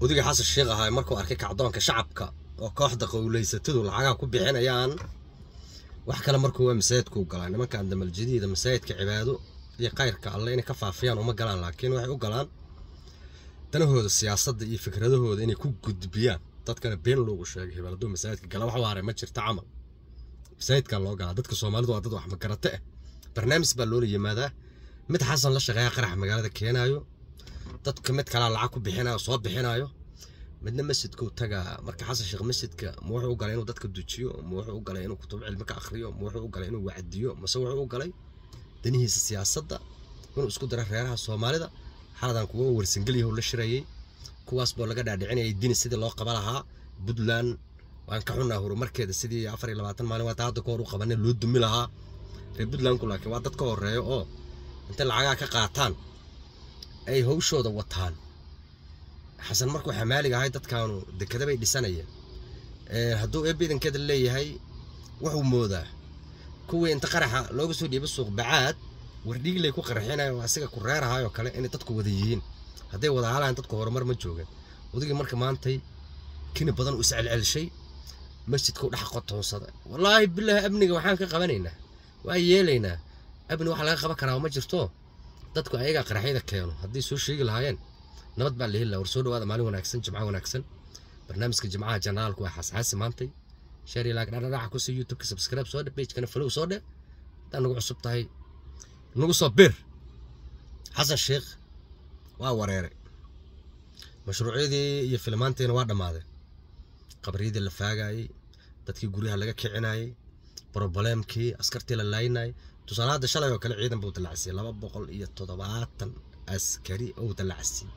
odigii xasan sheekh ahaa markuu arkay kacdoonka shacabka oo kooxda qowleysatadu lacagaha ku bixinayaan wax kale markuu waa masaajidku galaa nimankan damaljadiida masaajidka cibaado iyo kayrka alle inay ka faafiyaan uma galaan laakiin waxay u galaan danahooda siyaasadda iyo fikradahooda inay ku gudbiyaan dadkana been loogu sheegay hebel hadduu masaajidka gala wax waare ma jirta camal masaajidkaa loo galaa dadka soomaalidu waa dad wax magarate ah barnaamij baa loola yimaadaa mid xasan la shaqeeya qarax magaalada keenaayo dadka mid kalaa lacag ku bixinayo soo bixinayo midna masjidkuu tagaa marka xasan sheekh masjidka ma wuxuu u galay inuu dadka dujiyo ma wuxuu u galay inuu kutub cilmi ka akhriyo ma wuxuu u galay inuu wacdiyo mase wuxuu u galay danihiisa siyaasadda inuu isku daro reeraha soomaalida xaladan kuwa warsangelyahu la shirayay kuwaas boo laga dhaadhicinayay dini sidii loo qaba lahaa puntland waan ka xunnaa horumarkeeda sidii afar iyo labaatan maalin waa hadda ka hor u qabanay loo dumi lahaa reer puntlandku laakiin waa dad ka horeeyo oo intay lacagaha ka qaataan ay hawshooda wataan xasan markuu xamaaliga ahay dadkaanu dekada bay dhisanayeen hadduu eebidankeeda leeyahay wuxuu moodaa kuwii inta qaraxa looga soo dhiiba suuq bacaad wardhiigley ku qarxinayo asiga ku reerahaayoo kale inay dadku wada yihiin hadday wada halahan dadku horumar ma joogan odigii marka maantay kini badan uu iscelcelshay masjidkuu dhex qotoonsada wallaahi bilaahi amniga waxaan ka qabanaynaa waa yeelaynaa amni waxa laga qaban karaa ma jirto dadku ayagaa qaraxyada keeno hadday soo sheegi lahaayeen nabad baa la heli laha war soo dhawaada maalin wanaagsan jimco wanaagsan barnaamijka jimcaha janaalku waa xaasxaasi maantay share ilaag dhadhadhaca ku sii youtubeka subscribe soo dhe pagekana follow soo dhe haddaa nagu cusub tahay nagu soo bir xasan sheekh waa wareeray mashruucyadii iyo filmaantiina waa dhammaadeen qabriyadii la faagayey dadkii guryaha laga kicinayey broboleemkii askartii la laayinayay tusaale hadda shalay oo kale ciidan buu dalacsiyey laba boqol iyo toddobaatan askari oo dalacsiyey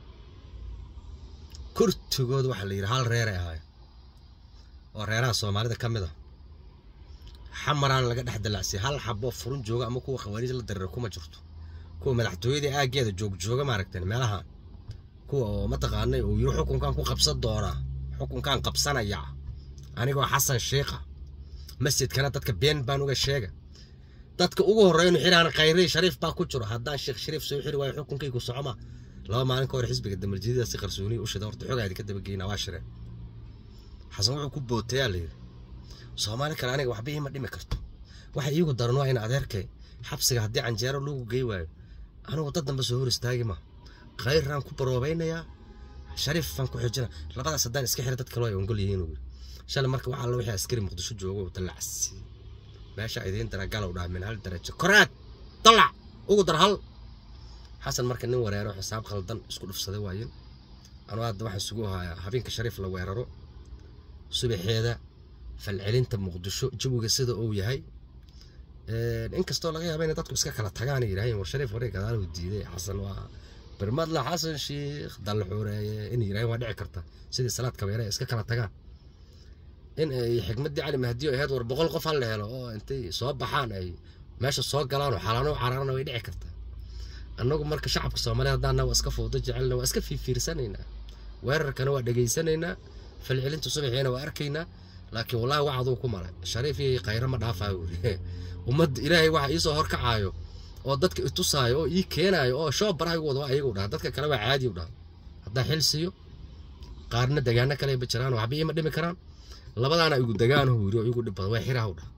kurtigood waxaa la yidhi hal reeray ahaay oo reeraha soomaalida ka mid a xamaraan laga dhex dalacsiyey hal xabo furun jooga ama kuwa khawaariij la dareera kuma jirto kuwa madaxtooyadii aaggeeda joogjooga maaragteen meelaha kuwa oo mataqaanay uu yiri xukunkan ku qabsan doonaa xukunkan qabsanaya anigoo xasan sheekha masjidkana dadka been baan uga sheega dadka ugu horreeya inu xiraan khayri shariif baa ku jiro haddaan sheekh shariif soo xiri waayo xukunkaygu socoma laba maalin ka hor xisbiga damarjidida si qarsooniya u shida horta xogaadi ka dabageyna waa shireen xasan wuxuu ku bootayaa layidhi soomaali kale aniga waxba iima dhimi karto waxa iigu daran waa in adeerkay xabsiga haddii canjeero lagu gey waayo anigu dad dambe soo hor istaagi ma khayraan ku baroobaynayaa shariif baan ku xijina labadaas haddaan iska xira dad kale ay ongol yihiin uu shalay marka waxaa la wixii askari muqdisho joogo uu dallacsi meesha idiin dara galow dhaha min hal darajo koraad dalac ugu dar hal xasan marka nin wereero xisaab khaldan isku dhufsaday waayin anuu hadda waxaan sugu hayaa habeenka shariif la weeraro subaxeeda falcelinta muqdisho jawiga sida uu yahay inkastoo laga yaaba inay dadku iska kala tagaan ay yidhaaheen war shariif waree gadaalahu diiday xasan waa birmadla xasan sheekh dal xureeye in yidhaaheen waa dhici karta sidii salaad kabeere iska kala tagaan in ay xigmaddii cali mahdiyo ahayd war boqol qof ha la helo oo intay soo baxaan ay meesha soo galaan oo xalaano cararana way dhici kartaa annagu marka shacabka soomaaliya haddaana waa iska fowdo jecelna waa iska fiirfiirsanaynaa weerarkana waa dhegaysanaynaa falcelinta subaxiina waa arkaynaa laakiin wallahi waxaduu ku malay shariif iyo khayro ma dhaafaa wuri ummadda ilaahay waxa iisoo horkacaayo oo dadka itusaayo oo ii keenaayo oo shoob baraha wada waa iyagu dhaha dadka kale waa caadi u dhaha haddaa xil siiyo qaarna degaano kale ba jiraan waxba iima dhimi karaan labadaana igu degaano wuri oo igu dhib badan waa xiraha u dhaha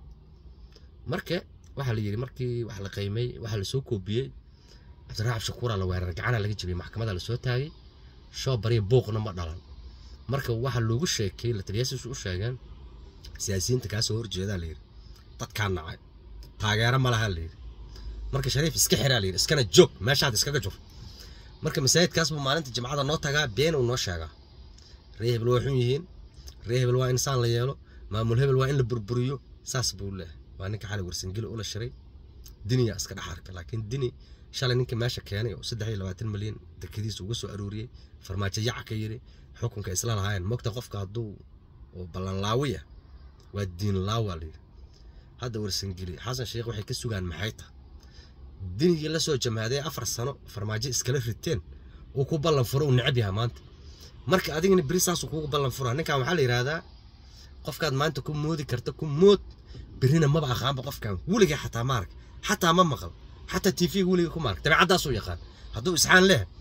marka waxaa la yidhi markii wax la qiimay waxaa lasoo koobiyey cabdiraxab shakuura la weerar gacana laga jibiyey maxkamada lasoo taagay shoob bariya buuqna ma dhalan marka waxaa loogu sheekay la taliyaasiisu u sheegeen siyaasiyiinta kaasoo horjeedaa la yidhi dadkaa nacay taageero ma laha la yidhi marka shariif iska xiraa la yidhi iskana joog meeshaad iskaga jur marka masaajidkaas buu maalinta jimcada noo tagaa been uu noo sheegaa ree hebel waa xun yihiin ree hebel waa insaan la yeelo maamul hebel waa in la burburiyo saas buu leeyahay waa ninka xali warsangeli ula shiray diniya iska dhex arka laakiin dini shalay ninka meesha keenay oo saddex iyo labaatan milyan dekadiisa uga soo aruuriyey farmaajo yac ka yidhi xukunka isla lahaayeen mogta qofka hadduu oo ballanlaawiya waa diin laawa la yidhi hadda warsangeli xasan sheekh waxay ka sugaan maxay tahay dinigii la soo jamaaday afar sano farmaajo iskala riteen uu ku ballan furo uu necab yahay maanta marka adigana beri saasuu kugu ballan furaa ninkan waxaa la yidhaahdaa qofkaad maanta ku moodi karta ku mood berina maba aqaanba qofkan weligay xataa maarag xataa ma maqal xataa tv weligay ku maarag dabeecaddaasuu yaqaan hadduu isxaan leh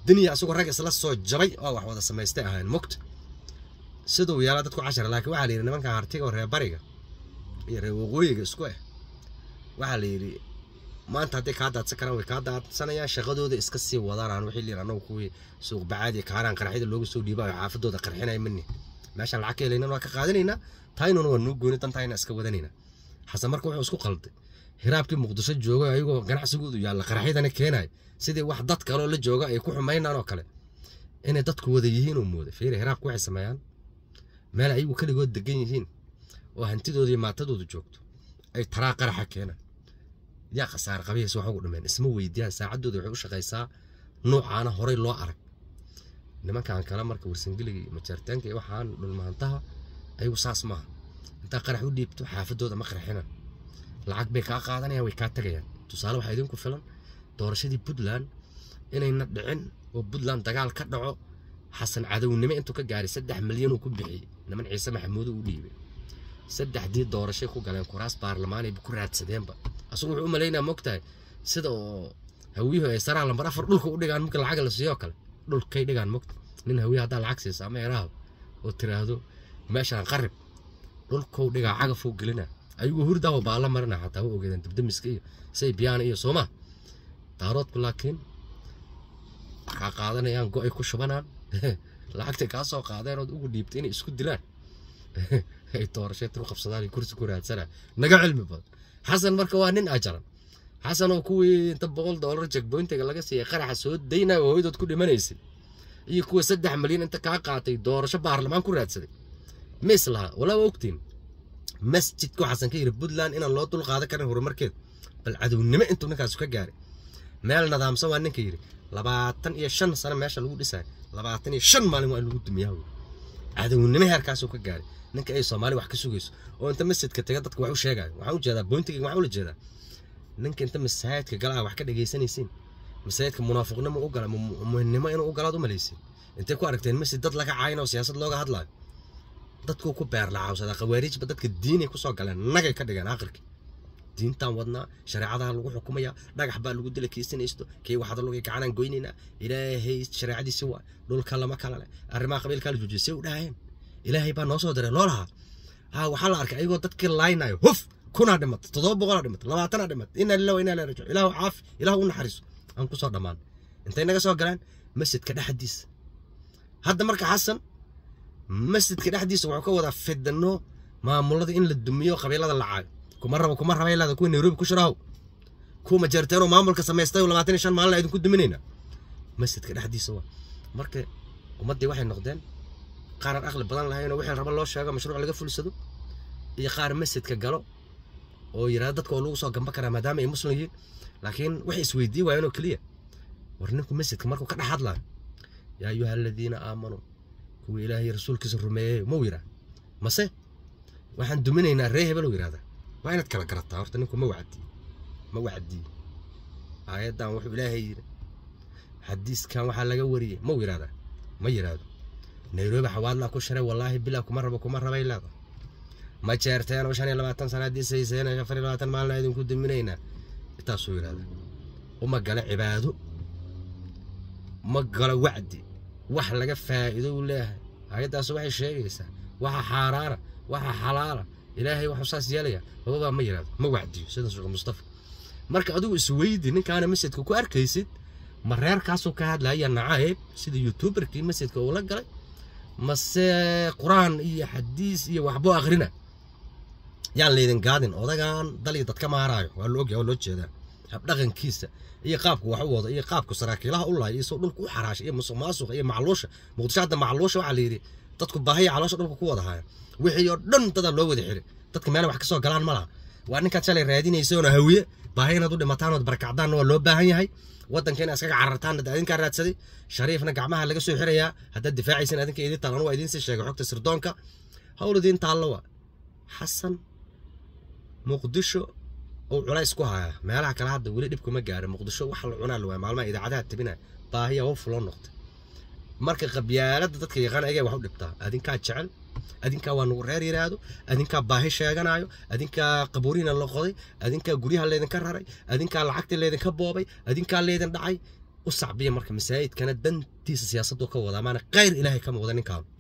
daniya asagoo rag isla soo jabay oo wax wada samaystay ahayn mugta siduu yeela dadku cashara laakiin waxaa la yidhi nimankan hartiga oo reer bariga iyo reer waqooyiga isku ah waxaa la yidhi maanta hadday kaa daadsan karaan way kaa daadsanayaan shaqadooda iska sii wadaan aan wixii liin annagu kuwii suuq bacaad iyo kaaraan qaraxyada looga soo dhiibayo xaafadooda qarxinaya mani meeshaan lacag ka helaynan waa ka qaadanaynaa taynuna waa nuu gooni dantayna iska wadanaynaa xasan marka wuxuu isku qalday hiraabkii muqdisho jooga ayagoo ganacsigoodu yaalla qaraxyadana keenaya sidii wax dad kaloo la jooga ay ku xumaynaan oo kale inay dadku wada yihiin oo mooda fiiri hiraabku waxay sameeyaan meel ayagu keligood degan yihiin oo hantidooda iyo maatadoodu joogto ay taraa qaraxa keenaan yaa khasaare qabihiis wax ugu dhimeen isma weydiiyaan saacaddooda waxay u shaqaysaa noocaana horay loo arag nimankan kale marka warsangeliga iyo majaaritaanka iyo waxaan dhulmahantaha ayagu saas maaha intaa qarax u dhiibto xaafadooda ma qarxinaan lacag bay kaa qaadanayaan way kaa tagayaan tusaale waxaa idinku filan doorashadii puntland inayna dhicin oo puntland dagaal ka dhaco xasan cadownimo intuu ka gaaray saddex milyan uu ku bixiyey niman ciise maxamuud u dhiibay saddexdii doorashay ku galeen kuraas baarlamaanay ku raadsadeenba asagu wuxuu u malaynaa mogtahay sida oo hawiyuhu ay saraa lambar afar dhulka u dhigaan marka lacag la siiyo kale dhulkay dhigaan mogta nin hawiye haddaa lacag siisa ama eraha oo tiraahdo meeshaan qarib dhulkou dhigaa cagafou gelina ayagoo hurdaho baalla marina xataa wa ogeedeen dabdamiska iyo say biyaan iyo sooma daaroodku laakiin waxaa qaadanayaan go-ay ku shubanaan lacagtay kaa soo qaadeen ood ugu dhiibtay inay isku dilaan ay doorashay tiru qabsadaan iyo kursi ku raadsanaa naga cilmi badan xasan marka waa nin ajaran xasan oo kuwii inta boqol doolar jagboyntiga laga siiyey qaraxa soo daynaya oo hooyadood ku dhimanaysay iyo kuwa saddex milyan inta kaa qaatay doorasho baarlamaan ku raadsaday ma islaha walaa waa ogtiin masjidku xasan ka yidhi puntland inaan loo dul qaadan karin horumarkeed bal cadownimo intuu ninkaasu ka gaaray meel nadaamsan waa ninka yidhi labaatan iyo shan sano meesha lagu dhisayo labaatan iyo shan maalin waa in lagu dumiyaa wey cadownimo heerkaasuu ka gaaray ninka ay soomaali wax ka sugayso oo inta masjidka taga dadka wax u sheegayo waxaan u jeedaa boyntiga waxaan ula jeedaa ninka inta masaajidka galaa wax ka dhegaysanaysiin masaajidka munaafiqnimo u gala muhinnimo inuu u galaad u malaysiin intay ku aragteen masjid dad laga caayna oo siyaasad looga hadlaayo dadku ku beerlacaawsadaa khawaariijba dadka diinay kusoo galeen nagay ka dhigeen aqirki diintaan wadnaa shareecadaa lagu xukumaya dhagax baa lagu dila kiisanaysto kii waxaad lugay gacanaan goynaynaa ilaahay shareecadiisi waa dhulka lama kala leh arrimaha qabiilkaa la joojiyay say u dhahayeen ilaahay baa noo soo diray loo lahaa ha waxaa la arkay ayagoo dadkii laaynayo huf kunaa dhimatay toddoba boqolaa dhimatay labaatanaa dhimatay inaa lilah wa inaa ilaa rajic ilaahu caafi ilaahu u naxariiso aan kusoo dhammaan intay naga soo galeen masjidka dhexdiisa hadda marka xasan masjidka dhexdiisa wuxuu ka wadaa fidno maamulada in la dumiyo qabiilada la caayo kuma rabo kuma raba ilaada kuwa nairobi ku shirahow kuwa majeerteenoo maamulka samaystay oo labaatan iyo shan maalin idinku duminaynaa masjidka dhexdiisa waa marka ummaddii waxay noqdeen qaaran aqli badan lahayn oo wixii raba loo sheego mashruuc laga fulsado iyo qaar masjidka galo oo yidhahda dadka oo lagu soo gamba karaa maadaama ay muslim yihiin laakiin waxay isweydii waayeen oo keliya war ninku masjidka markuu ka dhex hadlaayo yaa ayuha aladiina aamanuu kuwa ilaahay rasuulkiisa rumeeyey mau yidhaa mase waxaan duminaynaa ree hebel u yidhahdaa waa inaad kala garataa horta ninku ma wacdiyo ma wacdiyo aayaddan wuxuu ilaahay yidhi xadiiskan waxaa laga wariyey mau yidhahdaa ma yidhaahdo nairobi xawaadlaa ku shiray wallaahi bilaa kuma rabo kuma rabay leeda ma jeerteen oo shan iyo labaatan sana haddii sayseen afar iyo labaatan maalin idinku duminaynaa intaasuu yidhahdaa uma gala cibaado ma galo wacdi wax laga faa'iido u leeyahay ayaddaas waxay sheegaysaa waxa xaaraana waxa xalaala ilaahay waxuu saas yeelaya bababaa ma yidhahdo ma wacdiyo sida sheekh mustafa marka adigu isweydi ninkaana masjidka ku arkaysid ma reerkaasuu ka hadlaya nacayb sida youtuberkii masjidka uu la galay mase qur-aan iyo xadiis iyo waxbuu akhrina yaan laydin gaadin odagan dal iyo dadka maaraayo waa la ogyahay waa loo jeedaa habdhaqankiisa iyo qaabku wax u wado iyo qaabku saraakiilaha u laaya iyo soo dhulka u xaraashay iyo musuq maasuqa iyo macluusha muqdisho hadda macluusha waxaa la yidhi dadku baahiya caloosha dhulka ku wada haya wixii oo dhan dadaa loo wada xiray dadka meel wax ka soo galaan ma laha waa ninkaad shalay raadinaysoona hawiye baahi inaad u dhimataan ood barakacdaanna waa loo baahan yahay waddanka inaad iskaga carartaan dad adinkaa raadsaday shariifna gacmaha laga soo xirayaa haddaad difaacaysan adinka idin talan waa idiin sii sheegay xogta sirdoonka hawl idiin taallo waa xasan muqdisho uu culays ku hayaa meelaha kale hadda weli dhib kuma gaarin muqdisho wax la cunaa la waaya maalmaha idaacadaha tabinaya baahiya waf loo noqtay marka qabyaaladda dadka yaqaan ayagay wax u dhibtaa adinkaa jecel adinkaa waa nagu reer yiraahdo adinkaa baahi sheeganayo adinkaa qabuurina la qoday adinkaa guryaha leydinka raray adinkaa lacagta leydinka boobay adinkaa leydin dhacay u sacbiya marka masaajidkana dantiisa siyaasaddu ka wadaa maana khayr ilaahay kama wada ninkaan